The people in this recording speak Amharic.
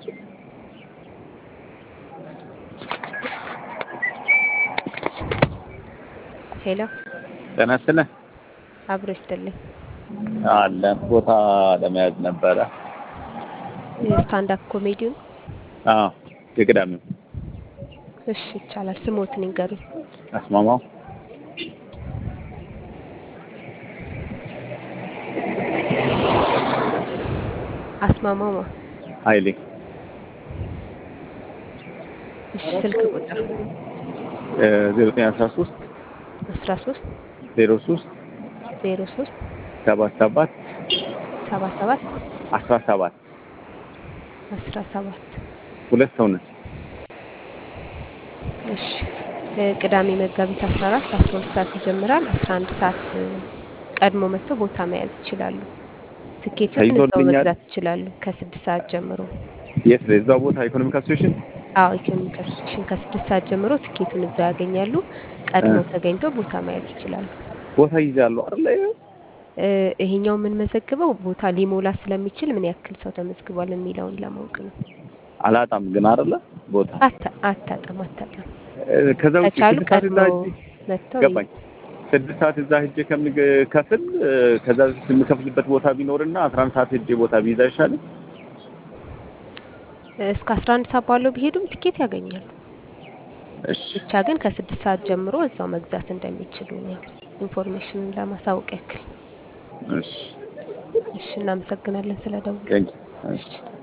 ሄሎ ጤና ይስጥልኝ። አብሮ ይስጥልኝ። አለን ቦታ ለመያዝ ነበረ። የስታንዳፕ ኮሜዲውን አዎ የቅዳሜው እሺ ይቻላል። ስሞትን ይንገሩኝ። አስማማው አስማማማ ኃይሌ እሺ ስልክ ቁጥር ዜሮ ዘጠኝ አስራ ሶስት አስራ ሶስት ዜሮ ሶስት ዜሮ ሶስት ሰባት ሰባት ሰባ ሰባት አስራ ሰባት አስራ ሰባት ሁለት ሰው ነን። እሺ ቅዳሜ መጋቢት አስራ አራት አስራ ሁለት ሰዓት ይጀምራል። አስራ አንድ ሰዓት ቀድሞ መጥተው ቦታ መያዝ ይችላሉ። ትኬትን እዛው ተይዞልኛል። መግዛት ይችላሉ ከስድስት ሰዓት ጀምሮ። የት ነው? እዛው ቦታ ኢኮኖሚክ አሶሴሽን አዎ ኢኮኖሚክ አሶሴሽን ከስድስት ሰዓት ጀምሮ ትኬቱን እዛው ያገኛሉ። ቀድመው ተገኝተው ቦታ መያዝ ይችላሉ። ቦታ ይዛሉ አይደለ? እ ይሄኛው የምንመዘግበው ቦታ ሊሞላ ስለሚችል ምን ያክል ሰው ተመዝግቧል የሚለውን ለማወቅ ነው። አላጣም ግን አይደለ? ቦታ አታ- አታጣም አታጣም። እ፣ ከዛ ውጭ ከቻሉ ስድስት ሰዓት እዛ ቀድመው ሂጅ መጥተው ገባኝ። ስድስት ሰዓት እዛ ሂጄ ከምከፍል እ፣ ከዛ በፊት የምከፍልበት ቦታ ቢኖርና አስራ አንድ ሰዓት ሂጄ ቦታ ቢይዝ አይሻልም? እስከ አስራ አንድ ሰዓት ባለው ቢሄዱም ትኬት ያገኛሉ። እሺ ብቻ ግን ከስድስት ሰዓት ጀምሮ እዛው መግዛት እንደሚችሉ ነው ኢንፎርሜሽን ለማሳወቅ ያክል። እሺ እሺ እናመሰግናለን ስለ ደውሉ። ቴንክ ዩ። እሺ እሺ